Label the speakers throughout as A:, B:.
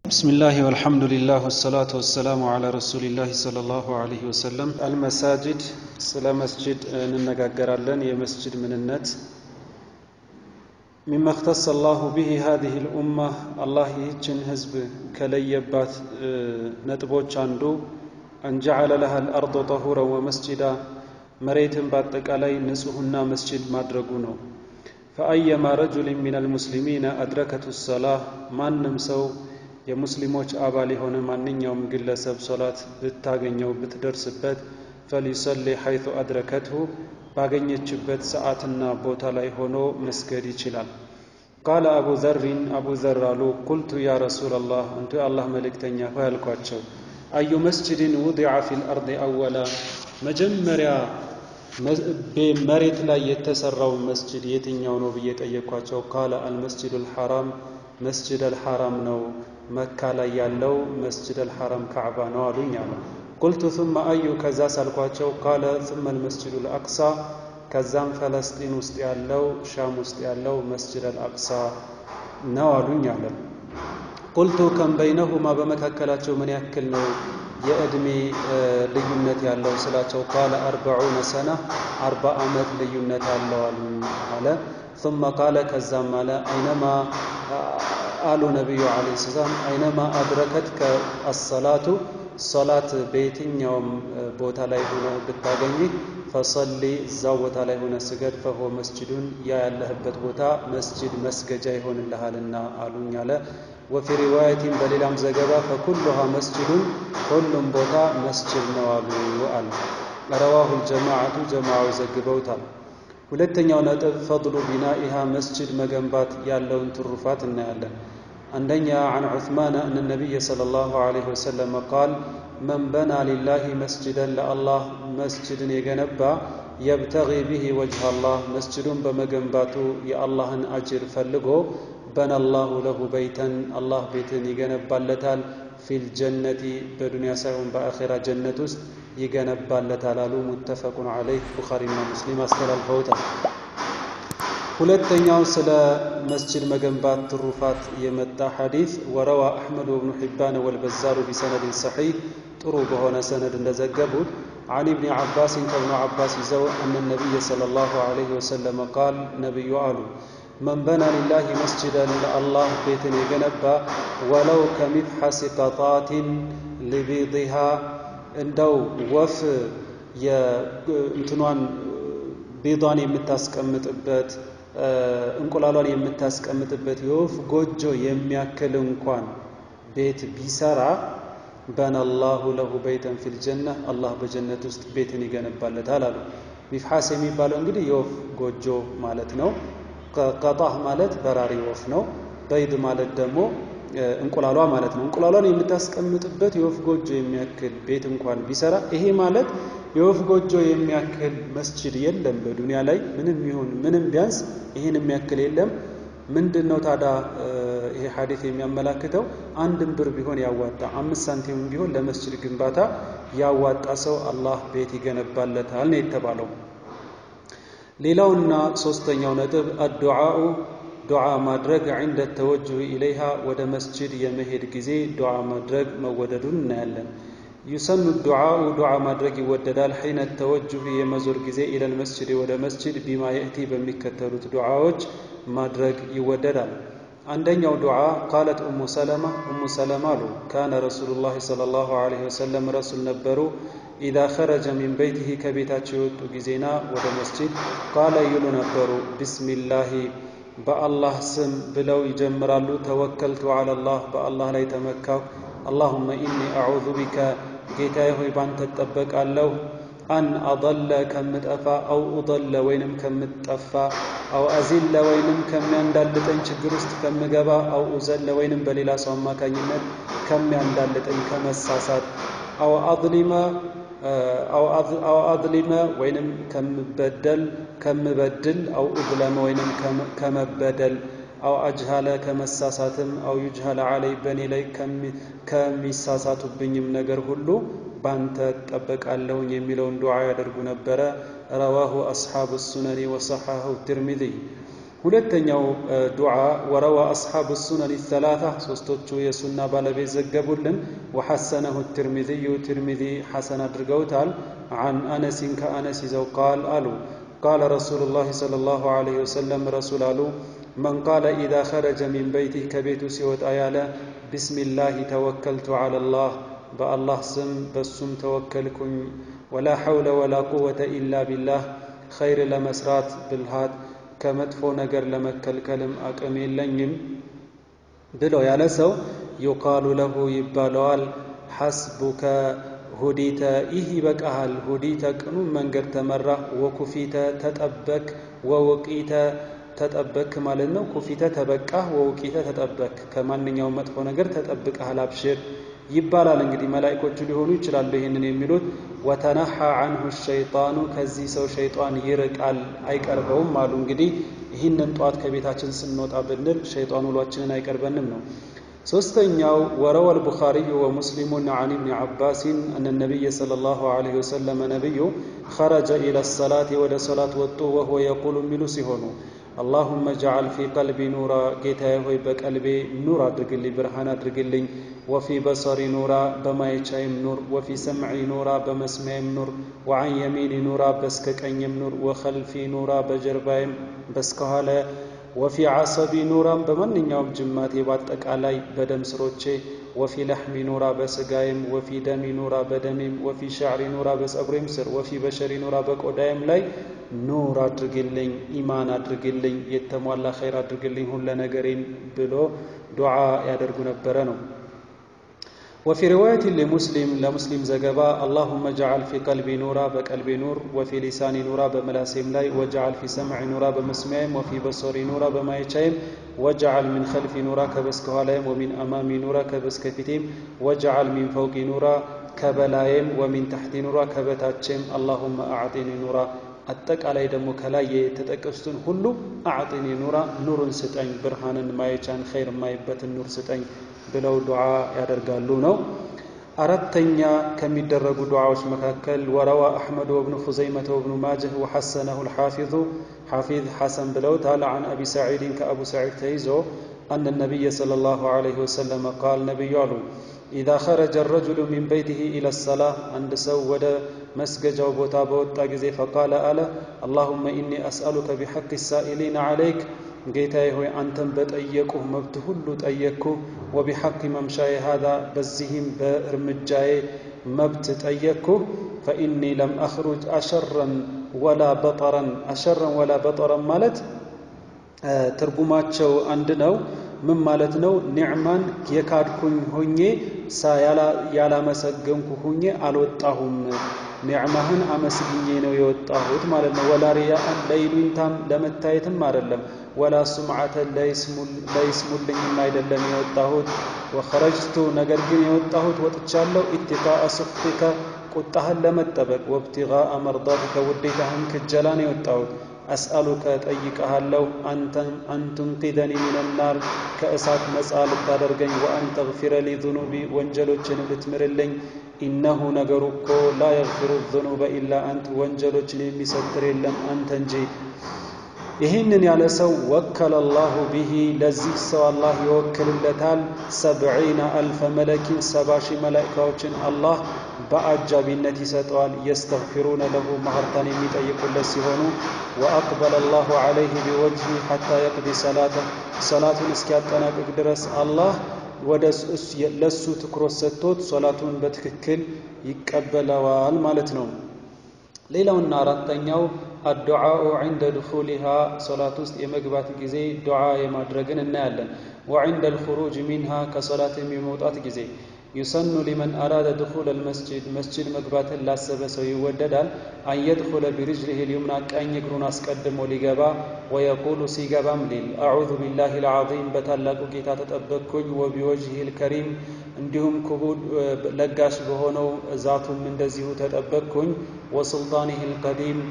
A: بسم الله والحمد لله والصلاة والسلام على رسول الله صلى الله عليه وسلم المساجد ስለ መስጅድ እንነጋገራለን የመስጅድ ምንነት مما اختص الله به هذه الأمة الله ይህችን ህዝብ ከለየባት ነጥቦች አንዱ أن جعل لها الأرض طهورا ومسجدا መሬትን በአጠቃላይ ንጹህና መስጅድ ማድረጉ ነው فأيما رجل من المسلمين أدركته الصلاة ማንም ሰው የሙስሊሞች አባል የሆነ ማንኛውም ግለሰብ ሶላት ብታገኘው ብትደርስበት ፈሊሰሊ ሐይቱ አድረከትሁ ባገኘችበት ሰዓትና ቦታ ላይ ሆኖ መስገድ ይችላል ቃለ አቡ ዘሪን አቡ ዘር አሉ ቁልቱ ያ ረሱላ ላህ እንቱ የአላህ መልእክተኛ ሆይ አልኳቸው አዩ መስጅድን ውዲዐ ፊ ልአርድ አወላ መጀመሪያ መሬት ላይ የተሰራው መስጅድ የትኛው ነው ብዬ ጠየኳቸው ቃለ አልመስጅዱ ልሐራም መስጅድ አልሐራም ነው መካ ላይ ያለው መስጅድ አልሐራም ካዕባ ነው አሉኝ አለ ቁልቱ ثم አዩ ከዛ ሳልኳቸው ቃለ ثم المسجد الأقصى ከዛም ፈለስጢን ውስጥ ያለው ሻም ውስጥ ያለው መስጅድ አልአቅሳ ነው አሉኝ አለ ቁልቱ ከም በይነሁማ በመካከላቸው ምን ያክል ነው የእድሜ ልዩነት ያለው ስላቸው ቃለ አርበዑነ ሰና አርባ ዓመት ልዩነት አለው አለ ثم ቃለ ከዛም አለ አይነማ አሉ ነቢዩ ዓለይሂ ሰላም አይነማ አድረከትከ አሰላቱ ሶላት በየትኛውም ቦታ ላይ ሆነ ብታገኝ ፈሰሊ እዛው ቦታ ላይ ሆነ ስገድ ፈሆ መስጅዱን ያ ያለህበት ቦታ መስጅድ መስገጃ ይሆንልሃልና አሉኝ አለ ወፊ ሪዋየቲን በሌላም ዘገባ ፈኩሉሃ መስጅዱን ሁሉም ቦታ መስጅድ ነው አሉ አለ ረዋሁ ልጀማዓቱ ጀማዓው ዘግበውታል ሁለተኛው ነጥብ ፈضሉ ቢናኢሃ መስጅድ መገንባት ያለውን ትሩፋት እናያለን አንደኛ عن عثمان أن النبي صلى الله عليه وسلم قال من بنى لله مسجدا لله مسجد يجنبا يبتغي به وجه الله مسجد بمجنبات يا الله أجر فلقو بنى الله له بيتا الله بيت يجنبا لتال في الجنة بدنيا سيهم بآخرة جنة ይገነባለታል አሉ ሙተፈቁን አለይህ ቡኻሪና ሙስሊም አስተላልፈውታል ሁለተኛው ስለ መስጅድ መገንባት ትሩፋት የመጣ ሐዲስ ወረዋ አሕመድ ወብኑ ሒባን ወልበዛሩ ቢሰነድን ሰሒህ ጥሩ በሆነ ሰነድ እንደዘገቡት عن ابن عباس كابن عباس يزو أن النبي صلى الله عليه وسلم قال نبي آلو من بنى لله مسجدا لله بيت يجنبا ولو كمبحث قطات لبيضها እንደው ወፍ የእንትኗን ቤዷን የምታስቀምጥበት እንቁላሏን የምታስቀምጥበት የወፍ ጎጆ የሚያክል እንኳን ቤት ቢሰራ በነላሁ ለሁ በይተን ፊል ጀና አላህ በጀነት ውስጥ ቤትን ይገነባለታል አሉ ሚፍሐስ የሚባለው እንግዲህ የወፍ ጎጆ ማለት ነው ቀጣህ ማለት በራሪ ወፍ ነው በይድ ማለት ደግሞ እንቁላሏ ማለት ነው እንቁላሏን የምታስቀምጥበት የወፍ ጎጆ የሚያክል ቤት እንኳን ቢሰራ ይሄ ማለት የወፍ ጎጆ የሚያክል መስጅድ የለም በዱንያ ላይ ምንም ይሁን ምንም ቢያንስ ይህን የሚያክል የለም ምንድን ነው ታዲያ ይሄ ሐዲት የሚያመላክተው አንድም ብር ቢሆን ያዋጣ አምስት ሳንቲም ቢሆን ለመስጅድ ግንባታ ያዋጣ ሰው አላህ ቤት ይገነባለታል ነው የተባለው ሌላውና ሶስተኛው ነጥብ አዱዓኡ ዱዓ ማድረግ ዕንደ ተወጅሁ ኢለይሃ ወደ መስጅድ የመሄድ ጊዜ ዱዓ ማድረግ መወደዱን እናያለን ዩሰኑ ዱዓኡ ዱዓ ማድረግ ይወደዳል ሒነ ተወጅሁ የመዞር ጊዜ ኢለል መስጅድ ወደ መስጅድ ቢማ የእቲ በሚከተሉት ዱዓዎች ማድረግ ይወደዳል አንደኛው ዱዓ ቃለት ኡሙ ሰለማ ኡሙ ሰለማ አሉ ካነ ረሱሉላህ صለ ላሁ ዐለይሂ ወሰለም ረሱል ነበሩ ኢዛ ኸረጀ ሚን በይቲህ ከቤታቸው የወጡ ጊዜና ወደ መስጅድ ቃለ ይሉ ነበሩ ቢስሚላሂ በአላህ ስም ብለው ይጀምራሉ ተወከልቱ አላላህ በአላህ ላይ ተመካሁ አላሁመ ኢኒ አዑዙ ቢከ ጌታዬ ሆይ ባንተ እጠበቃለሁ አን አضለ ከምጠፋ አው ኡضለ ወይንም ከምጠፋ አው አዚለ ወይንም ከሚያንዳልጠኝ ችግር ውስጥ ከምገባ አው ኡዘለ ወይንም በሌላ ሰው አማካኝነት ከሚያንዳልጠኝ ከመሳሳት አው አظሊመ አው አظሊመ ወይንም ከምበደል ከምበድል አው እዝለመ ወይንም ከመበደል አው አጅሃለ ከመሳሳትም አው ዩጅሃለ አለይ በእኔ ላይ ከሚሳሳቱብኝም ነገር ሁሉ ባንተ እጠበቃለሁኝ የሚለውን ዱዓ ያደርጉ ነበረ ረዋሁ አስሓቡ ሱነኒ ወሰሐሁ ትርሚዚ ሁለተኛው ዱዓ ወረዋ አስሓብ ሱነን ሰላታ ሶስቶቹ የሱና ባለቤት ዘገቡልን። ወሐሰነሁ ትርሚዝዩ ትርሚዚ ሐሰን አድርገውታል። አን አነሲን ከአነስ ይዘው ቃል አሉ ቃለ ረሱሉላህ ሰለላሁ ዐለይሂ ወሰለም ረሱል አሉ መን ቃለ ኢዛ ኸረጀ ሚን በይቲህ ከቤቱ ሲወጣ ያለ ቢስሚላሂ ተወከልቱ ዐለላህ በአላህ ስም በሱም ተወከልኩኝ ወላ ሐውለ ወላ ቁወተ ኢላ ቢላህ ኸይር ለመስራት ብልሃት ከመጥፎ ነገር ለመከልከልም አቅም የለኝም ብሎ ያለ ሰው ዩቃሉ ለሁ ይባለዋል ሐስቡከ ሁዲተ ይህ ይበቃሃል ሁዲተ ቅኑን መንገድ ተመራ ወኩፊተ ተጠበክ ወውቂተ ተጠበክ ማለት ነው ኩፊተ ተበቃህ ወውቂተ ተጠበክ ከማንኛውም መጥፎ ነገር ተጠብቀሃል አብሽር ይባላል እንግዲህ መላኢኮቹ ሊሆኑ ይችላሉ ይህንን የሚሉት ወተነሓ አንሁ ሸይጣኑ ከዚህ ሰው ሸይጣን ይርቃል አይቀርበውም አሉ እንግዲህ ይህንን ጠዋት ከቤታችን ስንወጣ ብንል ሸይጣን ውሏችንን አይቀርበንም ነው ሶስተኛው ወረወ አልቡኻሪዩ ወሙስሊሙን አን ኢብኒ ዓባሲን አነ ነቢይ ሰለላሁ ዐለይሂ ወሰለም ነቢዩ ኸረጀ ኢለ ሰላት ወደ ሰላት ወጡ ወህወ የቁሉ የሚሉ ሲሆኑ አላሁመ ጀዓል ፊ ቀልቢ ኑራ ጌታዬ ሆይ በቀልቤ ኑር አድርግልኝ ብርሃን አድርግልኝ ወፊ በሰሪ ኑራ በማየቻይም ኑር ወፊ ሰምዒ ኑራ በመስሚያይም ኑር ወዐን የሚኒ ኑራ በስከ ቀኝም ኑር ወኸልፊ ኑራ በጀርባይም በስከኋላ ወፊ ዓሰቢ ኑራም በማንኛውም ጅማቴ በአጠቃላይ በደም ስሮቼ ወፊ ለሕሚ ኑራ በስጋይም ወፊ ደሚ ኑራ በደሜም ወፊ ሻዕሪ ኑራ በጸጉሬም ስር ወፊ በሸሪ ኑራ በቆዳይም ላይ ኑር አድርግልኝ ኢማን አድርግልኝ የተሟላ ኸይር አድርግልኝ ሁለ ነገሬን ብሎ ዱዓ ያደርጉ ነበረ ነው وفي رواية لمسلم لمسلم زجبا اللهم اجعل في قلبي نورا بقلبي نور وفي لساني نورا بملاسيم لاي واجعل في سمعي نورا بمسمعيم وفي بصري نورا بمايتشايم واجعل من خلفي نورا كبسكهالايم ومن أمامي نورا كبسكفتيم واجعل من فوقي نورا كبلايم ومن تحت نورا كبتاتشيم اللهم أعطني نورا አጠቃላይ ደግሞ ከላይ የተጠቀሱትን ሁሉ አዕጢኒ ኑራ ኑርን ስጠኝ ብርሃንን ማየቻን ኸይር ማይበትን ኑር ስጠኝ ብለው ዱዓ ያደርጋሉ ነው አራተኛ ከሚደረጉ ዱዓዎች መካከል ወረዋ አሕመድ ወብኑ ኹዘይመተ ወብኑ ማጅህ ወሐሰነሁ ልሓፊዙ ሓፊዝ ሐሰን ብለውታል አን አቢ ሰዒድን ከአቡ ሰዒድ ተይዞ አነ ነቢይ صለ ላሁ ዐለይሂ ወሰለም ቃል ነቢዩ አሉ ኢዛ ኸረጀ ረጅሉ ሚን በይቲህ ኢለ ሰላህ አንድ ሰው ወደ መስገጃው ቦታ በወጣ ጊዜ ፈቃለ አለ አላሁመ ኢኒ አስአሉከ ቢሐቅ ሳኢሊን ዐለይክ ጌታዬ ሆይ አንተን በጠየቁህ መብት ሁሉ ጠየቅኩ ወቢሐቅ መምሻዬ ሃዛ በዚህም በእርምጃዬ መብት ጠየቅኩ ፈኢኒ ለም አኽሩጅ አሸረን ወላ በጠረን አሸረን ወላ በጠረን ማለት ትርጉማቸው አንድ ነው ምን ማለት ነው ኒዕማን የካድኩኝ ሁኜ ያላመሰገንኩ ሁኜ አልወጣሁም ኒዕማህን አመስግኜ ነው የወጣሁት ማለት ነው ወላ ሪያአን ለይሉኝታም ለመታየትም አይደለም ወላ ሱምዓተን ለይስሙልኝም አይደለም የወጣሁት ወኸረጅቱ ነገር ግን የወጣሁት ወጥቻለሁ ኢትቃአ ሱኽቲከ ቁጣህን ለመጠበቅ ወብቲጋአ መርዳትከ ውዴታህን ክጀላን የወጣሁት አስአሉከ ጠይቀሃለሁ አን ቱንቂዘኒ ሚነናር ከእሳት ነፃ ልታደርገኝ ወአን ተግፊረ ሊ ዙኑቢ ወንጀሎችን ልትምርልኝ ኢነሁ ነገሩ እኮ ላ የግፊሩ ዙኑበ ኢላ አንት ወንጀሎችን የሚሰትር የለም አንተ እንጂ ይህንን ያለ ሰው ወከለ አላሁ ቢሂ ለዚህ ሰው አላህ ይወክልለታል ሰብዒነ አልፈ መለኪን ሰባ ሺህ መላኢካዎችን አላህ በአጃቢነት ይሰጠዋል የስተግፊሩነ ለሁ ማህርታን የሚጠይቁለት ሲሆኑ ወአቅበለ አላሁ ዐለይህ ቢወጅሂ ሐታ የቅዲ ሰላተ ሰላቱን እስኪያጠናቅቅ ድረስ አላህ ወደ ለሱ ትኩረት ሰጥቶት ሶላቱን በትክክል ይቀበለዋል ማለት ነው ሌላውና አራተኛው አዱዓኡ ዕንደ ድኹሊሃ ሶላት ውስጥ የመግባት ጊዜ ዱዓ የማድረግን እናያለን ወዕንደ ልኹሩጅ ሚንሃ ከሶላት የሚመውጣት ጊዜ ዩሰኑ ሊመን አራደ ድኹል አልመስጅድ መስጅድ መግባትን ላሰበ ሰው ይወደዳል አን የድኹለ ቢርጅሊህ ልዩምና ቀኝ እግሩን አስቀድሞ ሊገባ ወየቁሉ ሲገባም ሊል አዑዙ ቢላህ ልዓዚም በታላቁ ጌታ ተጠበቅኩኝ ወቢወጅህ ልከሪም እንዲሁም ክቡድ ለጋሽ በሆነው ዛቱም እንደዚሁ ተጠበቅኩኝ ወሱልጣኒህ ልቀዲም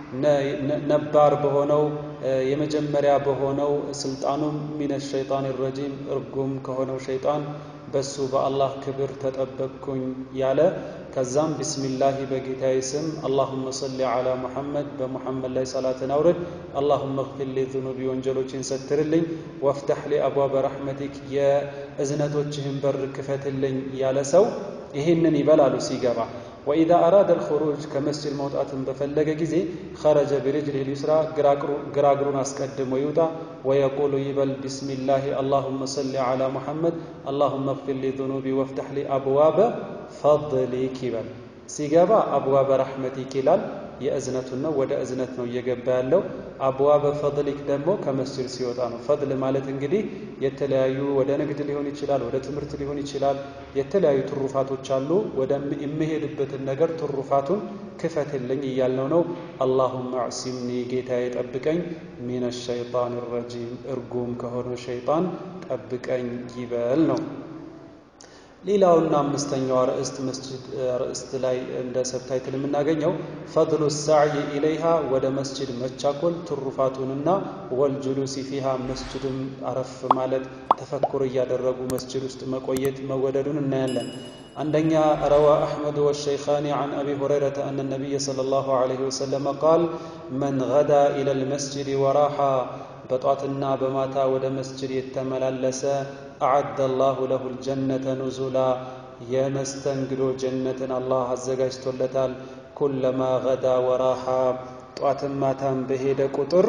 A: ነባር በሆነው የመጀመሪያ በሆነው ስልጣኑም ሚነ ሸይጣን ረጂም እርጉም ከሆነው ሸይጣን በሱ በአላህ ክብር ተጠበቅኩኝ ያለ ከዛም ቢስሚላሂ በጌታዬ ስም አላሁመ ሰሊ ዓላ ሙሐመድ በሙሐመድ ላይ ሰላትን አውርድ፣ አላሁመ እግፊር ሊ ዙኑቢ ወንጀሎችን ሰትርልኝ፣ ወፍተሕ ሊ አብዋበ ረሕመቲክ የእዝነቶችህን በር ክፈትልኝ ያለ ሰው ይህንን ይበላሉ ሲገባ ወኢዛ አራደ አልኹሩጅ ከመስጅድ መውጣትን በፈለገ ጊዜ ኸረጀ ቢሪጅሊህ ሊስራ ግራ እግሩን አስቀድሞ ይውጣ። ወየቁሉ ይበል ቢስሚላሂ አላሁመ ሰሊ ዓላ ሙሐመድ አላሁመ እግፊር ሊ ዙኑቢ ወፍተሕ ሊ አብዋበ ፈድሊክ ይበል። ሲገባ አብዋበ ረሕመቲክ ይላል። የእዝነቱን ነው፣ ወደ እዝነት ነው እየገባ ያለው። አብዋበ ፈድሊክ ደግሞ ከመስጅድ ሲወጣ ነው። ፈድል ማለት እንግዲህ የተለያዩ ወደ ንግድ ሊሆን ይችላል፣ ወደ ትምህርት ሊሆን ይችላል። የተለያዩ ትሩፋቶች አሉ። ወደ የምሄድበትን ነገር ትሩፋቱን ክፈትልኝ እያልነው ነው። አላሁመ አዕሲምኒ ጌታዬ ጠብቀኝ፣ ሚነ ሸይጣን ረጂም እርጉም ከሆነው ሸይጣን ጠብቀኝ ይበል ነው። ሌላውና አምስተኛው ርዕስት መስጅድ ርዕስት ላይ እንደ ሰብታይትል የምናገኘው ፈድሉ ሳዕይ ኢለይሃ ወደ መስጅድ መቻኮል ትሩፋቱንና ወልጁሉሲ ፊሃ መስጅድም አረፍ ማለት ተፈኩር እያደረጉ መስጅድ ውስጥ መቆየት መወደዱን እናያለን። አንደኛ ረዋ አሕመድ ወሸይኻኒ ዐን አቢ ሁረይረተ አነ ነቢይ ሰለላሁ ዐለይሂ ወሰለም ቃል መን ገዳ ኢለል መስጅድ ወራሓ በጧትና በማታ ወደ መስጅድ የተመላለሰ አዓደ አላሁ ለሁ ልጀነተ ኑዙላ የመስተንግዶ ጀነትን አላህ አዘጋጅቶለታል። ኩለማ ገዳ ወራሓ ጧትን ማታም በሄደ ቁጥር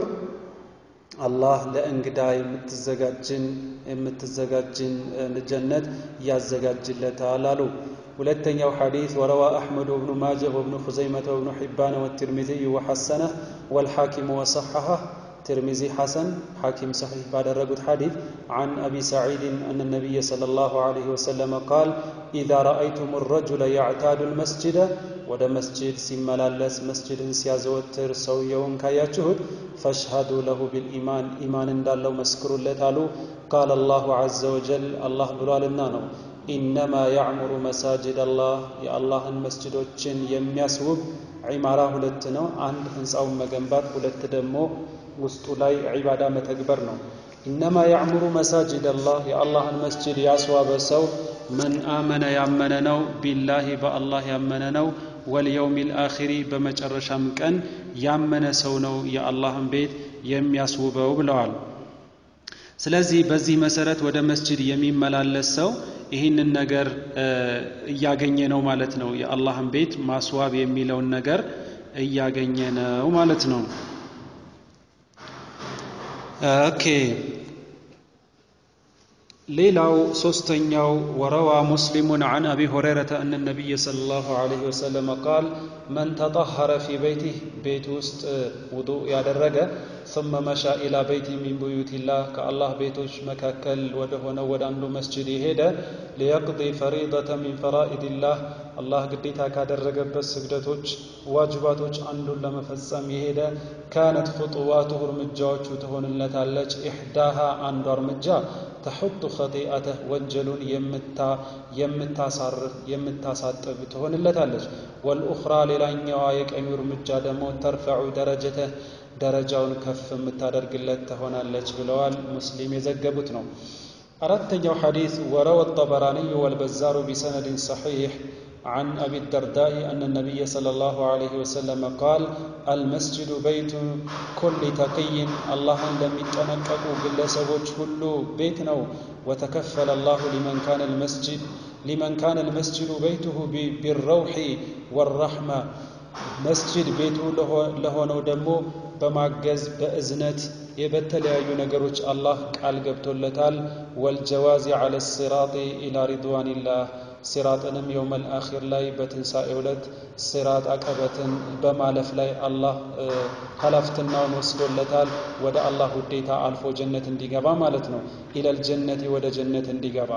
A: አላህ ለእንግዳ የምትዘጋጅን የምትዘጋጅን ጀነት ያዘጋጅለታል አሉ። ሁለተኛው ሐዲስ ወረዋ አሕመድ ወብኑ ማጀህ ወብኑ ኹዘይመተ ወብኑ ሒባነ ወትርሚዚይ ወሐሰነህ ወልሓኪሙ ወሰሐሐህ ትርሚዚ ሐሰን ሐኪም ሰሒህ ባደረጉት ሐዲስ ዐን አቢ ሰዒድን አነ ነቢይ ሰለላሁ ዐለይሂ ወሰለም ቃል ኢዛ ረአይቱም ረጁለ ያዕታዱ ልመስጅደ ወደ መስጅድ ሲመላለስ መስጅድን ሲያዘወትር ሰውየውን ካያችሁት ፈሽሃዱ ለሁ ቢልኢማን ኢማን እንዳለው መስክሩለት አሉ። ቃል አላሁ ዐዘ ወጀል አላህ ብሏልና ነው ኢነማ ያዕሙሩ መሳጅድ አላህ የአላህን መስጅዶችን የሚያስውብ ዒማራ ሁለት ነው። አንድ ህንፃውን መገንባት፣ ሁለት ደግሞ ውስጡ ላይ ዒባዳ መተግበር ነው። ኢነማ ያዕሙሩ መሳጅድ አላህ የአላህን መስጅድ ያስዋበ ሰው መን አመነ ያመነ ነው፣ ቢላሂ በአላህ ያመነ ነው፣ ወልየውም ልአኺሪ በመጨረሻም ቀን ያመነ ሰው ነው የአላህን ቤት የሚያስውበው ብለዋል። ስለዚህ በዚህ መሰረት ወደ መስጅድ የሚመላለስ ሰው ይህንን ነገር እያገኘ ነው ማለት ነው። የአላህን ቤት ማስዋብ የሚለውን ነገር እያገኘ ነው ማለት ነው። ኦኬ ሌላው ሶስተኛው ወረዋ ሙስሊሙን ዐን አቢ ሁረይረተ አነ ነቢይ ሰለላሁ ዐለይሂ ወሰለም ቃል መን ተጠሀረ ፊ በይቲህ ቤት ውስጥ ውዱእ ያደረገ ثم መሻ ኢላ በይቲ ሚን ቡዩቲላህ ከአላህ ቤቶች መካከል ወደ ሆነው ወደ አንዱ መስጅድ የሄደ ሊየቅዲ ፈሪደተ ሚን ፈራኢድላህ አላህ ግዴታ ካደረገበት ስግደቶች ዋጅባቶች አንዱን ለመፈጸም የሄደ ካነት ኹጡዋቱሁ እርምጃዎቹ ትሆንለታለች ኢሕዳሃ አንዷ እርምጃ ተሑጡ ኸጢአተህ ወንጀሉን የምታሳርፍ የምታሳጥብ ትሆንለታለች። ወልኡኽራ ሌላኛዋ የቀኙ እርምጃ ደግሞ ተርፈዑ ደረጀተህ ደረጃውን ከፍ የምታደርግለት ትሆናለች ብለዋል። ሙስሊም የዘገቡት ነው። አራተኛው ሐዲስ ወረወ ጠበራንዩ ወልበዛሩ ቢሰነድን ሰሒሕ عن أبي الدرداء أن النبي صلى الله عليه وسلم قال المسجد بيت كل تقي الله لم يتنققوا باللسبوች ሁሉ ቤት ነው وتكفل الله لمن كان المسجد لمن كان المسجد بيته بالروح والرحمة መስጅድ ቤቱ ለሆነው ደግሞ በማገዝ በእዝነት በተለያዩ ነገሮች አላህ ቃል ገብቶለታል። ወልጀዋዚ ዐለ ሲራጢ ኢላ ሪድዋኒላህ ሲራጥንም የውመል አኺር ላይ በትንሣኤ ዕለት ሲራጥ አቀበትን በማለፍ ላይ አላህ ኃላፊነቱን ወስዶለታል። ወደ አላህ ውዴታ አልፎ ጀነት እንዲገባ ማለት ነው። ኢለል ጀነቲ ወደ ጀነት እንዲገባ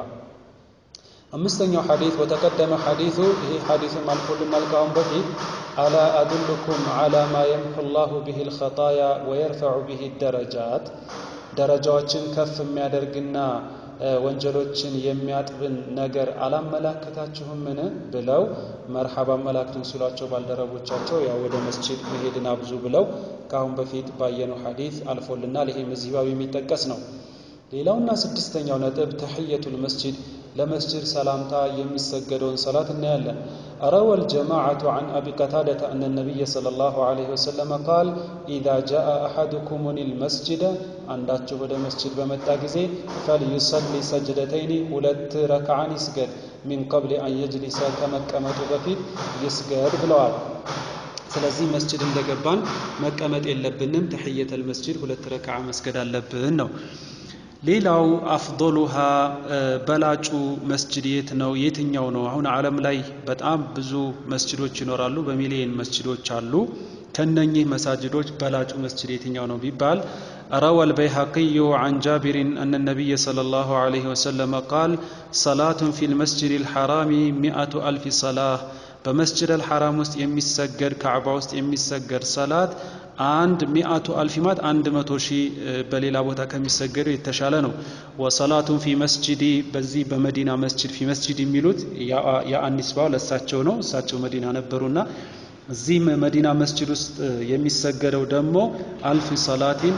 A: አምስተኛው ሐዲስ ወተቀደመ ሐዲሱ ይሄ ሐዲስም አልፎልናል ካሁን በፊት አላ አዱልኩም ዓላ ማ የምሑ ላሁ ብሂ ልኸጣያ ወየርፈዑ ብሂ ደረጃት ደረጃዎችን ከፍ የሚያደርግና ወንጀሎችን የሚያጥብን ነገር አላመላከታችሁምን ብለው መርሐባ አመላክትን ሲሏቸው ባልደረቦቻቸው ያው ወደ መስጂድ መሄድን አብዙ ብለው ከአሁን በፊት ባየነው ሐዲስ አልፎልናል። ይሄም እዚህ ባብ የሚጠቀስ ነው። ሌላውና ስድስተኛው ነጥብ ተሕየቱል መስጂድ ለመስጅድ ሰላምታ የሚሰገደውን ሰላት እናያለን። روى الجماعة عن أبي قتادة أن النبي صلى الله عليه وسلم قال إذا جاء أحدكم المسجد عنداتش ወደ መስጅድ በመጣ ጊዜ فليصلي سجدتين ሁለት ረክዓን ይስገድ ሚን ቀብል አን የጅሊሰ ከመቀመጡ በፊት ይስገድ ብለዋል። ስለዚህ መስጅድ እንደገባን መቀመጥ የለብንም። ተሕየተል መስጅድ ሁለት ረክዓ መስገድ አለብን ነው። ሌላው አፍዶሉሃ በላጩ መስጅድ የት ነው? የትኛው ነው? አሁን ዓለም ላይ በጣም ብዙ መስጅዶች ይኖራሉ። በሚሊየን መስጅዶች አሉ። ከነኚህ መሳጅዶች በላጩ መስጅድ የትኛው ነው ቢባል روى البيهقي عن جابر أن النبي صلى الله عليه وسلم قال صلاة في المسجد الحرام مئة ألف صلاة በመስጅድ አልሐራም ውስጥ የሚሰገድ ካዕባ ውስጥ የሚሰገድ ሰላት አንድ ሚአቱ አልፊማት አንድ መቶ ሺህ በሌላ ቦታ ከሚሰገደው የተሻለ ነው። ወሰላቱን ፊ መስጅዲ በዚህ በመዲና መስጅድ ፊ መስጅድ የሚሉት የአኒስባው ለእሳቸው ነው። እሳቸው መዲና ነበሩና እዚህ መዲና መስጅድ ውስጥ የሚሰገደው ደግሞ አልፍ ሰላቲን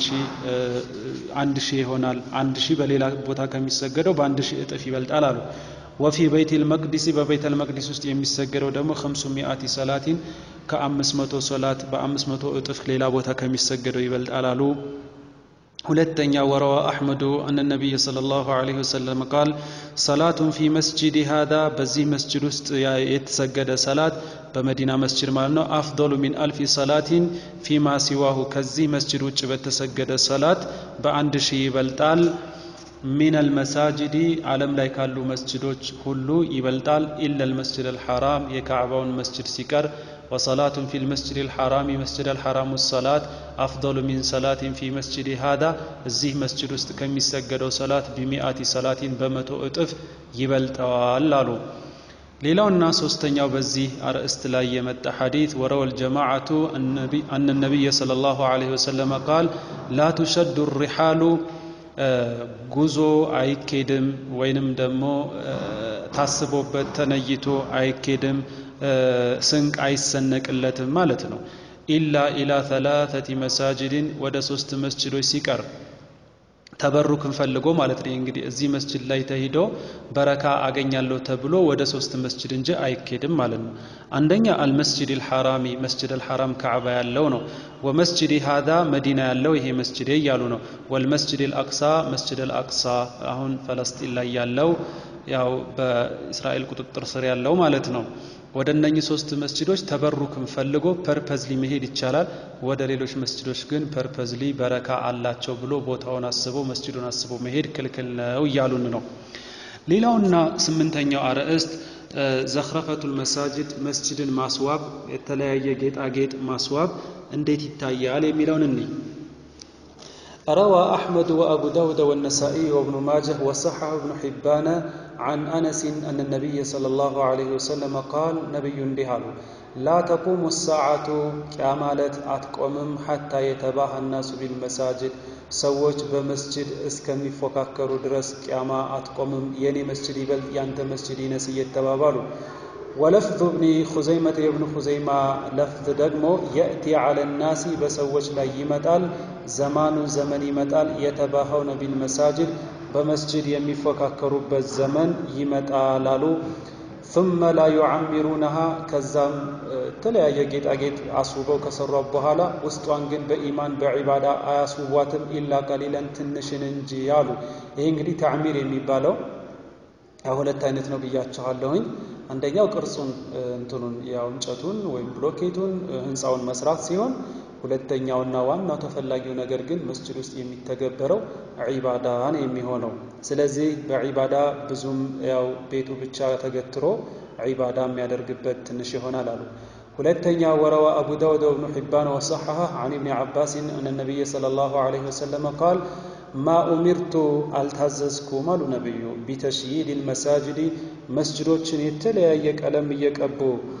A: አንድ ሺህ ይሆናል። አንድ ሺህ በሌላ ቦታ ከሚሰገደው በአንድ ሺህ እጥፍ ይበልጣል አሉ። ወፊ በይት ልመቅዲሲ በቤተ ልመቅዲስ ውስጥ የሚሰገደው ደግሞ ከምሱ ሚአቲ ሰላቲን ከአምስት መቶ ሰላት በአምስት መቶ እጥፍ ሌላ ቦታ ከሚሰገደው ይበልጣል አሉ። ሁለተኛ ወረዋ አሕመዱ አነ ነቢይ ሰለላሁ ዐለይሂ ወሰለም ቃል ሰላቱን ፊ መስጂድ ሃዳ በዚህ መስጅድ ውስጥ የተሰገደ ሰላት በመዲና መስጅድ ማለት ነው አፍዶሉ ሚን አልፊ ሰላቲን ፊማ ሲዋሁ ከዚህ መስጅድ ውጭ በተሰገደ ሰላት በአንድ ሺህ ይበልጣል። ሚን አልመሳጅዲ ዓለም ላይ ካሉ መስጅዶች ሁሉ ይበልጣል። ኢላ ልመስጅድ አልሐራም የካዕባውን መስጅድ ሲቀር ወሰላቱን ፊ ልመስጅድ አልሐራሚ መስጅድ አልሐራሙ ሰላት አፍضሉ ሚን ሰላቲን ፊ መስጅድ ሃዳ እዚህ መስጅድ ውስጥ ከሚሰገደው ሰላት ቢሚአቲ ሰላቲን በመቶ እጥፍ ይበልጠዋል አሉ። ሌላውና ሶስተኛው በዚህ አርእስት ላይ የመጣ ሐዲት ወረወል ጀማዓቱ አነ ነቢይ ሰለላሁ ዐለይሂ ወሰለም ቃል ላ ቱሸዱ ሪሓሉ ጉዞ አይኬድም ወይንም ደግሞ ታስቦበት ተነይቶ አይኬድም፣ ስንቅ አይሰነቅለትም ማለት ነው። ኢላ ኢላ ተላተቲ መሳጅድን ወደ ሶስት መስጅዶች ሲቀር ተበሩክን ፈልጎ ማለት ነው። እንግዲህ እዚህ መስጅድ ላይ ተሂዶ በረካ አገኛለሁ ተብሎ ወደ ሶስት መስጅድ እንጂ አይኬድም ማለት ነው። አንደኛ አልመስጅድ አልሐራሚ መስጅድ አልሐራም ካዕባ ያለው ነው። ወመስጅድ ሃዳ መዲና ያለው ይሄ መስጅድ እያሉ ነው። ወልመስጅድ አልአቅሳ መስጅድ አልአቅሳ አሁን ፈለስጢን ላይ ያለው ያው በእስራኤል ቁጥጥር ስር ያለው ማለት ነው። ወደ እነኚህ ሶስት መስጅዶች ተበሩክን ፈልጎ ፐርፐዝሊ መሄድ ይቻላል። ወደ ሌሎች መስጅዶች ግን ፐርፐዝሊ በረካ አላቸው ብሎ ቦታውን አስቦ መስጅዱን አስቦ መሄድ ክልክል ነው እያሉን ነው። ሌላውና ስምንተኛው አርዕስት ዘኽረፈቱል መሳጅድ መስጅድን ማስዋብ የተለያየ ጌጣጌጥ ማስዋብ እንዴት ይታያል የሚለውን እንይ። روى أحمد وأبو داود والنسائي وابن ماجه وصححه ابن حبان عن أنس أن النبي صلى الله عليه وسلم قال نبي اندهال لا تقوم الساعة كامالت أتقومم حتى يتباهى الناس بالمساجد ሰዎች በመስጅድ እስከሚፎካከሩ ድረስ ቅያማ አትቆምም፣ የኔ መስጅድ ይበልጥ ያንተ መስጅድ ይነስ እየተባባሉ ወለፍዙ እብኒ ኹዘይመተ የብኑ ኹዘይማ ለፍዝ ደግሞ የእቲ ዐለ ናሲ በሰዎች ላይ ይመጣል፣ ዘማኑ ዘመን ይመጣል፣ የተባኸውነ ቢልመሳጅድ በመስጅድ የሚፎካከሩበት ዘመን ይመጣል አሉ። ثم لا يعمرونها ከዛም የተለያየ ጌጣጌጥ አስውበው ከሰሯት በኋላ ውስጧን ግን በኢማን በዒባዳ አያስውቧትም ኢላ ቀሊለን ትንሽን እንጂ አሉ። ይህ እንግዲህ ተዕሚር የሚባለው ሁለት አይነት ነው ብያችኋለሁኝ። አንደኛው ቅርጹን እንትኑን ያው እንጨቱን ወይም ብሎኬቱን ህንፃውን መስራት ሲሆን ሁለተኛውና ዋናው ተፈላጊው ነገር ግን መስጅድ ውስጥ የሚተገበረው ዒባዳ ነው የሚሆነው። ስለዚህ በዒባዳ ብዙም ያው ቤቱ ብቻ ተገትሮ ዒባዳ የሚያደርግበት ትንሽ ይሆናል አሉ። ሁለተኛ ወረዋ አቡ ዳውድ ወብኑ ሒባን ወሰሐሐ አን ኢብኒ ዓባስን አነ ነቢይ ሰለላሁ ዐለይሂ ወሰለም ቃል ማ ኡሚርቱ አልታዘዝኩም አሉ ነቢዩ ቢተሽይድ ልመሳጅዲ መስጅዶችን የተለያየ ቀለም እየቀቡ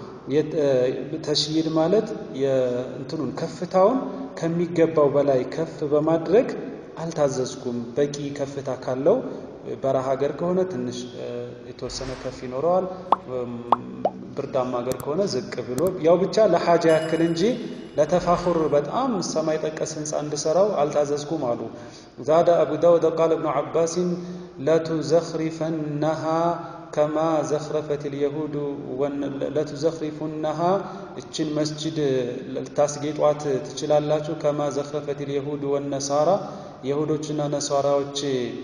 A: ተሽይድ ማለት የእንትኑን ከፍታውን ከሚገባው በላይ ከፍ በማድረግ አልታዘዝኩም። በቂ ከፍታ ካለው በረሃ ሀገር ከሆነ ትንሽ የተወሰነ ከፍ ይኖረዋል። ብርዳማ ሀገር ከሆነ ዝቅ ብሎ ያው ብቻ ለሓጃ ያክል እንጂ ለተፋኹር በጣም ሰማይ ጠቀስ ህንፃ እንድሰራው አልታዘዝኩም አሉ። ዛደ አቡ ዳውድ ቃል እብኑ ዓባሲን ለቱዘኽሪፈነሃ ከማ ዘኽረፈት ልየሁዱ ለቱዘኽሪፉነሃ እችን መስጅድ ልታስጌጧት ትችላላችሁ። ከማ ዘኽረፈት ልየሁዱ ወነሳራ የሁዶችና ነሳራዎች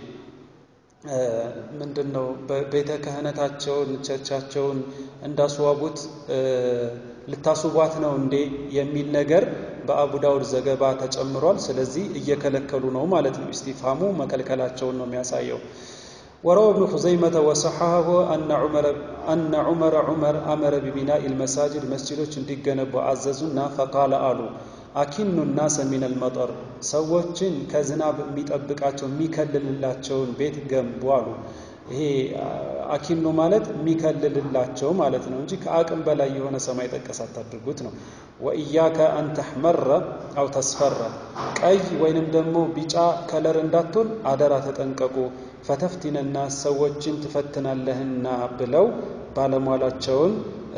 A: ምንድን ነው ቤተ ክህነታቸውን ቸርቻቸውን እንዳስዋቡት ልታስውቧት ነው እንዴ የሚል ነገር በአቡ ዳውድ ዘገባ ተጨምሯል። ስለዚህ እየከለከሉ ነው ማለት ነው። ኢስቲፍሃሙ መከልከላቸውን ነው የሚያሳየው። ወረወ እብኑ ኹዘይመተ ወሰሐሁ አነ ዑመረ ዑመር አመረ ቢቢናኢ ልመሳጅድ መስጅዶች እንዲገነቡ አዘዙና ፈቃለ አሉ አኪኑ ናሰ ሚነል መጠር ሰዎችን ከዝናብ የሚጠብቃቸው የሚከልልላቸውን ቤት ገንቡ አሉ። ይሄ አኪኑ ማለት የሚከልልላቸው ማለት ነው እንጂ ከአቅም በላይ የሆነ ሰማይ ጠቀስ አታድርጉት ነው። ወኢያከ አን ተሕመረ አው ተስፈረ ቀይ ወይንም ደግሞ ቢጫ ከለር እንዳትሆን አደራ ተጠንቀቁ። ፈተፍቲነና ሰዎችን ትፈትናለህና ብለው ባለሟላቸውን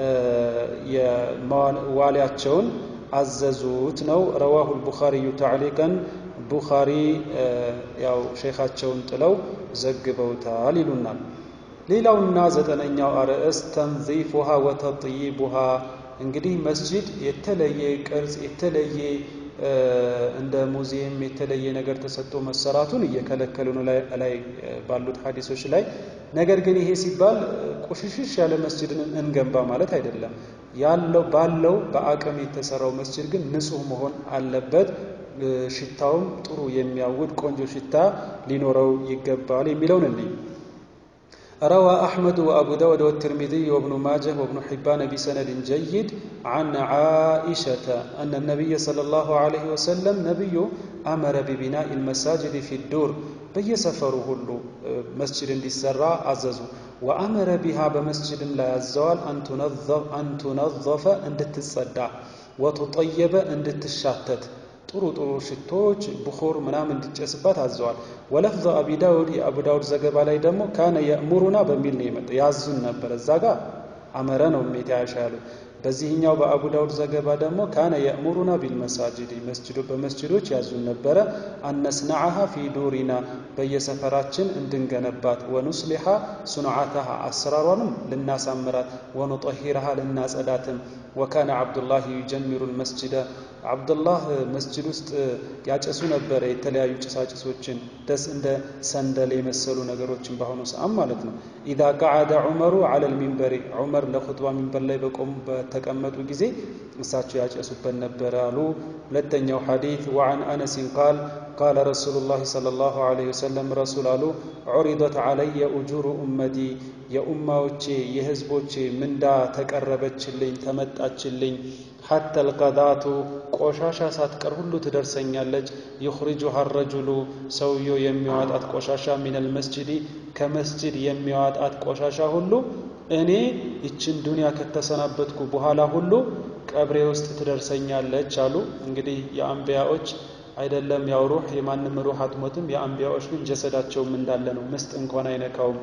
A: ዋሊያቸውን አዘዙት ነው። ረዋሁ ልቡኻሪዩ ተዕሊቀን ቡኻሪ ያው ሼኻቸውን ጥለው ዘግበውታል ይሉናል። ሌላውና ዘጠነኛው አርዕስት ተንዚፉሃ ወተጥይቡሃ እንግዲህ መስጂድ የተለየ ቅርጽ የተለየ እንደ ሙዚየም የተለየ ነገር ተሰጥቶ መሰራቱን እየከለከሉ ነው ላይ ባሉት ሐዲሶች ላይ። ነገር ግን ይሄ ሲባል ቁሽሽሽ ያለ መስጅድን እንገንባ ማለት አይደለም። ያለው ባለው በአቅም የተሰራው መስጅድ ግን ንጹህ መሆን አለበት። ሽታውም ጥሩ የሚያውድ ቆንጆ ሽታ ሊኖረው ይገባል የሚለውን እንይ። روى أحمد وأبو داود والترمذي وابن ماجه وابن حبان بسند جيد عن عائشة أن النبي صلى الله عليه وسلم نبي أمر ببناء المساجد في الدور بيسفره له مسجد للسراء عززه وأمر بها بمسجد لا يزال أن تنظف أن تنظف أن تتصدع وتطيب أن تشاتت ጥሩ ጥሩ ሽቶዎች ብኹር ምናምን እንዲጨስባት አዘዋል። ወለፍዘ አቢ ዳውድ የአቡ ዳውድ ዘገባ ላይ ደግሞ ካነ የእሙሩና በሚል ነው የመጣ ያዙን ነበር። እዛ ጋር አመረ ነው ሜትያሻ ያሉት። በዚህኛው በአቡ ዳውድ ዘገባ ደግሞ ካነ የእሙሩና ቢልመሳጅድ በመስጅዶች ያዙን ነበረ። አነስናዓሃ ፊ ዱሪና በየሰፈራችን እንድንገነባት፣ ወኑስሊሓ ሱንዓታሃ አሰራሯንም ልናሳምራት፣ ወኑጠሂረሃ ልናጸዳትም። ወካነ ዓብዱላህ ዩጀሚሩ ልመስጅደ ዓብዱላህ መስጅድ ውስጥ ያጨሱ ነበረ የተለያዩ ጭሳጭሶችን ደስ እንደ ሰንደል የመሰሉ ነገሮችን በአሁኑ ሰዓት ማለት ነው። ኢዛ ቀዓደ ዑመሩ ዐለል ሚንበሪ ዑመር ለኹጥባ ሚንበር ላይ በቆሙ በተቀመጡ ጊዜ እሳቸው ያጨሱበት ነበረ አሉ። ሁለተኛው ሐዲት ወዐን አነሲን ቃል ቃለ ረሱሉላህ ሰለላሁ ዐለይሂ ወሰለም ረሱል አሉ ዑሪደት ዐለየ ኡጁሩ ኡመቲ የኡማዎቼ የህዝቦቼ ምንዳ ተቀረበችልኝ ተመጣችልኝ ሐታ ልቀዳቱ ቆሻሻ ሳትቀር ሁሉ ትደርሰኛለች። ዩኽሪጁሃ ረጁሉ ሰውየው የሚያዋጣት ቆሻሻ ሚነል መስጅዲ ከመስጅድ የሚያዋጣት ቆሻሻ ሁሉ እኔ ይችን ዱንያ ከተሰናበትኩ በኋላ ሁሉ ቀብሬ ውስጥ ትደርሰኛለች አሉ። እንግዲህ የአንቢያዎች አይደለም ያው ሩህ የማንም ሩህ አትሞትም። የአንቢያዎች ግን ጀሰዳቸውም እንዳለ ነው፣ ምስጥ እንኳን አይነካውም።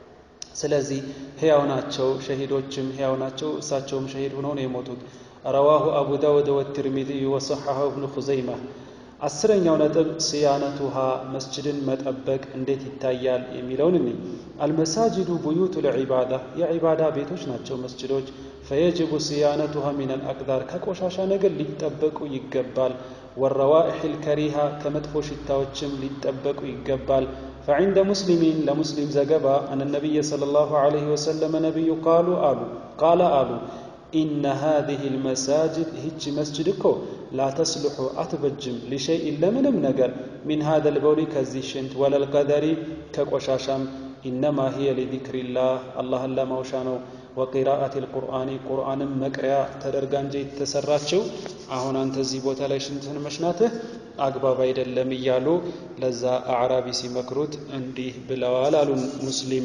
A: ስለዚህ ሕያው ናቸው። ሸሂዶችም ሕያው ናቸው። እሳቸውም ሸሂድ ሆነው ነው የሞቱት። ረዋሁ አቡ ዳውድ ወትርሚዚዩ ወሰሐሁ እብኑ ኹዘይማ። አስረኛው ነጥብ ስያነቱሃ መስጅድን መጠበቅ እንዴት ይታያል የሚለውን እኒ አልመሳጅዱ ቡዩቱ ልዒባዳ የዒባዳ ቤቶች ናቸው መስጅዶች። ፈየጅቡ ስያነቱሃ ሚን አልአቅዳር ከቆሻሻ ነገር ሊጠበቁ ይገባል። ወረዋኢሕ ልከሪሃ ከመጥፎ ሽታዎችም ሊጠበቁ ይገባል። ፈዒንደ ሙስሊሚን ለሙስሊም ዘገባ አነ ነቢይ ሰለላሁ ዐለይሂ ወሰለም ነቢዩ ቃሉ አሉ ቃለ አሉ ኢነ ሃዚህ ልመሳጅድ ይህች መስጅድ እኮ ላተስልሑ አትበጅም ሊሸይኢን ለምንም ነገር ሚን ሃዘ ልበውሊ ከዚህ ሽንት ወለልቀደሪ ከቆሻሻም ኢነማ ሂየ ሊዚክሪላህ አላህን ለማውሻ ነው። ወቂራአት ልቁርአኒ ቁርአንም መቅሪያ ተደርጋ እንጂ የተሰራችው አሁን አንተ እዚህ ቦታ ላይ ሽንትህን መሽናትህ አግባብ አይደለም እያሉ ለዛ አዕራቢ ሲመክሩት እንዲህ ብለዋል አሉ ሙስሊም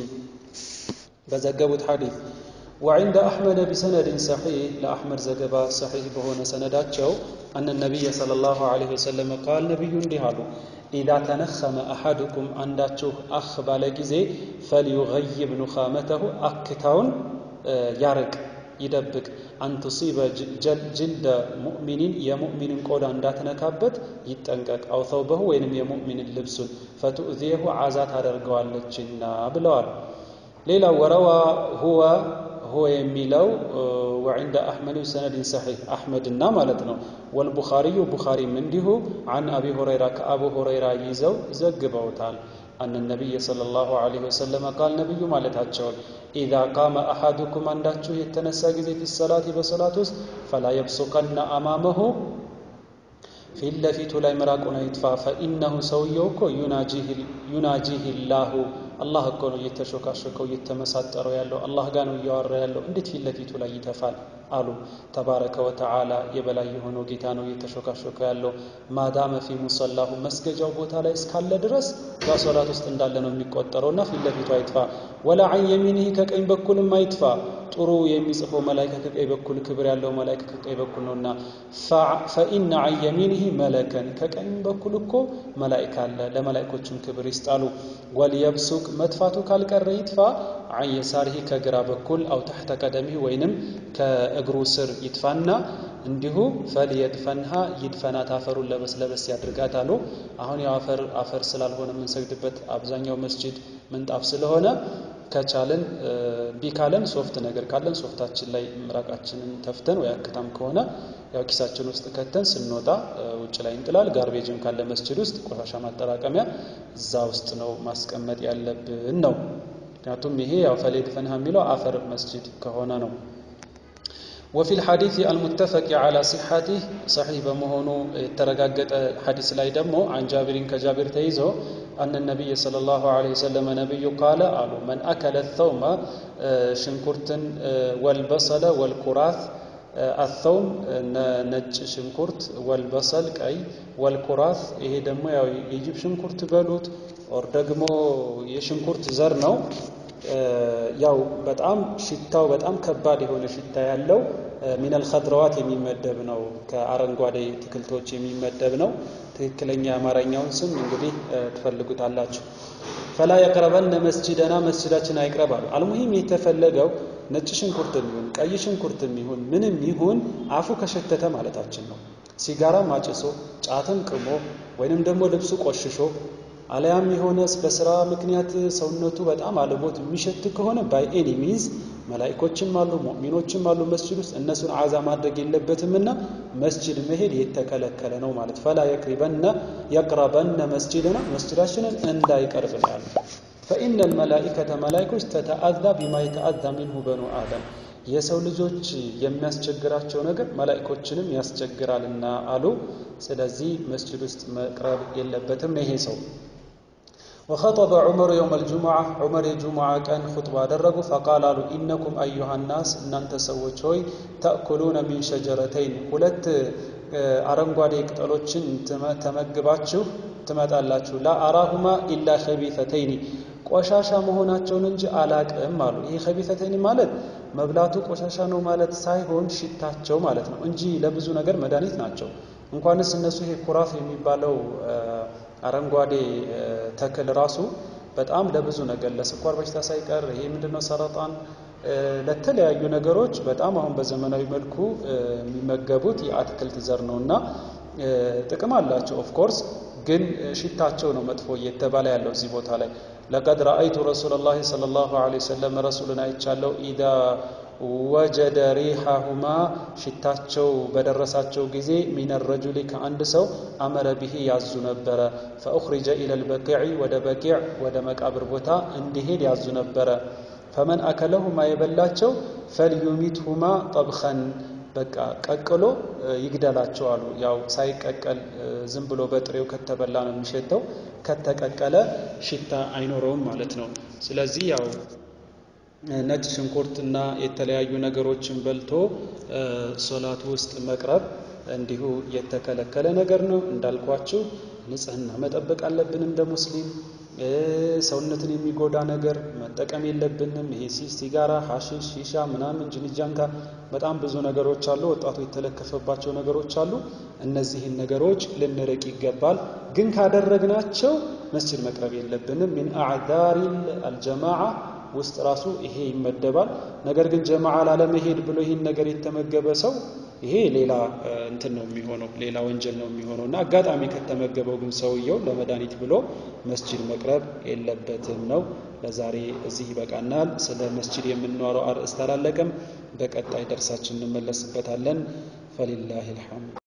A: በዘገቡት ሐዲስ وعند أحمد بسند صحيح لأحمد زجبا صحيح بهون سنداتشو أن النبي صلى الله عليه وسلم قال نبي اندهالو إذا تنخم أحدكم عنداتشو أخ بالجزي فليغيب نخامته أكتاون يارق ይደብቅ አንቱሲበ ጅልደ ሙእሚኒን የሙእሚንን ቆዳ እንዳትነካበት ይጠንቀቅ። አው ተውበሁ ወይንም የሙእሚንን ልብሱን ፈቱእዚየሁ ዓዛ ታደርገዋለችና ብለዋል። ሌላው ወረዋ ሁወ ሁወ የሚለው ወዕንደ አሕመድ ሰነድን ሰሒሕ አሕመድና ማለት ነው። ወልቡኻሪዩ ቡኻሪም እንዲሁ አን አቢ ሁረይራ ከአቡ ሁረይራ ይዘው ዘግበውታል። አነ ነቢይ ሰለላሁ ዐለይሂ ወሰለም ቃል ነቢዩ ማለታቸውን ኢዛ ቃመ አሐዱኩም አንዳችሁ የተነሳ ጊዜ ፊ ሰላቲ በሰላት ውስጥ ፈላ የብሱቀነ አማመሁ ፊት ለፊቱ ላይ ምራቁን አይጥፋ። ፈኢነሁ ሰውየው እኮ ዩናጂህ ላሁ አላህ እኮ ነው እየተሾካሾከው እየተመሳጠረው ያለው አላህ ጋር ነው እያወራ ያለው። እንዴት ፊት ለፊቱ ላይ ይተፋል አሉ። ተባረከ ወተዓላ የበላይ የሆነው ጌታ ነው እየተሾካሾከ ያለው። ማዳመ ፊ ሙሰላሁ መስገጃው ቦታ ላይ እስካለ ድረስ በሶላት ውስጥ እንዳለ ነው የሚቆጠረው እና ፊት ለፊቱ አይጥፋ። ወላ አን የሚኒህ ከቀኝ በኩልም አይጥፋ። ጥሩ የሚጽፈው መላይካ ከቀኝ በኩል ክብር ያለው መላይካ ከቀኝ በኩል ነውና፣ ፈኢነ አን የሚኒህ መለከን ከቀኝ በኩል እኮ መላይካ አለ፣ ለመላይኮችም ክብር ይስጣሉ። ወልየብሱቅ መጥፋቱ ካልቀረ ይጥፋ። አን የሳሪህ ከግራ በኩል አው ታሕተ ቀደሚህ ወይንም ከእግሩ ስር ይጥፋና እንዲሁ ፈልየድፈንሃ ይድፈናት አፈሩን ለበስ ለበስ ያድርጋት አሉ። አሁን ያው አፈር አፈር ስላልሆነ የምንሰግድበት አብዛኛው መስጂድ ምንጣፍ ስለሆነ ከቻልን ቢካለን ሶፍት ነገር ካለን ሶፍታችን ላይ ምራቃችንን ተፍተን ወይ አክታም ከሆነ ያው ኪሳችን ውስጥ ከተን ስንወጣ ውጭ ላይ እንጥላል። ጋርቤጅም ካለ መስጂድ ውስጥ ቆሻሻ ማጠራቀሚያ እዛ ውስጥ ነው ማስቀመጥ ያለብን ነው። ምክንያቱም ይሄ ያው ፈሊየድፈንሃ የሚለው አፈር መስጂድ ከሆነ ነው። ወፊ ልሐዲት አልሙተፈቂ ዓላ ሲሐቲህ ሰሒህ በመሆኑ የተረጋገጠ ሐዲስ ላይ ደግሞ አን ጃቢሪን ከጃቢር ተይዞ አነ ነቢይ ሰለላሁ ዐለይሂ ወሰለም ነቢዩ ቃለ አሉ መን አከለ ተውመ ሽንኩርትን ወልበሰለ ወልኩራት አተውም ነጭ ሽንኩርት ወልበሰል ቀይ ወልኩራት ይሄ ደግሞ ያው የጅብ ሽንኩርት በሉት ኦር ደግሞ የሽንኩርት ዘር ነው። ያው በጣም ሽታው በጣም ከባድ የሆነ ሽታ ያለው ሚነል ኸድረዋት የሚመደብ ነው። ከአረንጓዴ ትክልቶች የሚመደብ ነው። ትክክለኛ የአማርኛውን ስም እንግዲህ ትፈልጉታላችሁ። ፈላ የቅረበነ መስጂደና መስጂዳችን አይቅረብ አሉ። አልሙሂም የተፈለገው ነጭ ሽንኩርትም ይሁን ቀይ ሽንኩርትም ይሁን ምንም ይሁን አፉ ከሸተተ ማለታችን ነው። ሲጋራም አጭሶ ጫትም ቅሞ ወይንም ደግሞ ልብሱ ቆሽሾ አለያም የሆነ በስራ ምክንያት ሰውነቱ በጣም አልቦት የሚሸት ከሆነ ባይ ኤኒ ሚንስ መላኢኮችም አሉ ሙእሚኖችም አሉ መስጅድ ውስጥ እነሱን አዛ ማድረግ የለበትምና መስጅድ መሄድ የተከለከለ ነው ማለት ፈላ የቅሪበነ የቅረበነ መስጅድና መስጅዳችንን እንዳይቀርብ ነው ያሉ ፈኢነ ልመላኢከተ መላኢኮች ተተአዛ ቢማ የተአዛ ሚንሁ በኑ አደም የሰው ልጆች የሚያስቸግራቸው ነገር መላኢኮችንም ያስቸግራልና አሉ ስለዚህ መስጅድ ውስጥ መቅረብ የለበትም ነው ይሄ ሰው ወኸጠበ ዑመር የውም አልጁሙዓ ዑመር የጁሙዓ ቀን ኹጥባ አደረጉ። ፈቃል አሉ ኢነኩም አዩሃ ናስ እናንተ ሰዎች ሆይ ተእኩሉነ ሚን ሸጀረተይን ሁለት አረንጓዴ ቅጠሎችን ተመግባችሁ ትመጣላችሁ። ላ አራሁማ ኢላ ኸቢተተይኒ ቆሻሻ መሆናቸውን እንጂ አላቅም አሉ። ይህ ኸቢተተይኒ ማለት መብላቱ ቆሻሻ ነው ማለት ሳይሆን ሽታቸው ማለት ነው እንጂ ለብዙ ነገር መድኃኒት ናቸው። እንኳንስ እነሱ ይሄ ኩራፍ የሚባለው አረንጓዴ ተክል ራሱ በጣም ለብዙ ነገር ለስኳር በሽታ ሳይቀር ይሄ ምንድነው ሰረጣን ለተለያዩ ነገሮች በጣም አሁን በዘመናዊ መልኩ የሚመገቡት የአትክልት ዘር ነው እና ጥቅም አላቸው። ኦፍ ኮርስ ግን ሽታቸው ነው መጥፎ እየተባለ ያለው እዚህ ቦታ ላይ ለቀድ ረአይቱ ረሱለላሂ ሰለላሁ ዐለይሂ ወሰለም ረሱልን አይቻለው ኢዛ ወጀደ ሪሐሁማ ሽታቸው በደረሳቸው ጊዜ ሚን ረጁሊ ከአንድ ሰው አመረ ብሂ ያዙ ነበረ። ፈኡኽሪጀ ኢለል በቂዕ ወደ በቂዕ ወደ መቃብር ቦታ እንዲሄድ ያዙ ነበረ። ፈመን አከለሁማ የበላቸው ፈልዩሚትሁማ ጠብኸን በቃ ቀቅሎ ይግደላቸው አሉ። ያው ሳይቀቀል ዝም ብሎ በጥሬው ከተበላ ነው የሚሸተው። ከተቀቀለ ሽታ አይኖረውም ማለት ነው። ስለዚህ ያው ነጭ ሽንኩርት እና የተለያዩ ነገሮችን በልቶ ሶላት ውስጥ መቅረብ እንዲሁ የተከለከለ ነገር ነው። እንዳልኳችሁ ንጽህና መጠበቅ አለብን እንደ ሙስሊም። ሰውነትን የሚጎዳ ነገር መጠቀም የለብንም። ይሄ ሲጋራ፣ ሐሺሽ፣ ሺሻ ምናምን ጅንጃንካ በጣም ብዙ ነገሮች አሉ። ወጣቱ የተለከፈባቸው ነገሮች አሉ። እነዚህን ነገሮች ልንርቅ ይገባል። ግን ካደረግናቸው መስጂድ መቅረብ የለብንም። ሚን አዕዛሪ አልጀማዓ ውስጥ ራሱ ይሄ ይመደባል። ነገር ግን ጀማዓ ላለመሄድ ብሎ ይህን ነገር የተመገበ ሰው ይሄ ሌላ እንትን ነው የሚሆነው፣ ሌላ ወንጀል ነው የሚሆነው እና አጋጣሚ ከተመገበው ግን ሰውየው ለመድኃኒት ብሎ መስጂድ መቅረብ የለበትም ነው። ለዛሬ እዚህ ይበቃናል። ስለ መስጂድ የምናወራው አርዕስት አላለቀም። በቀጣይ ደርሳችን እንመለስበታለን። ፈሊላሂ አልሐምድ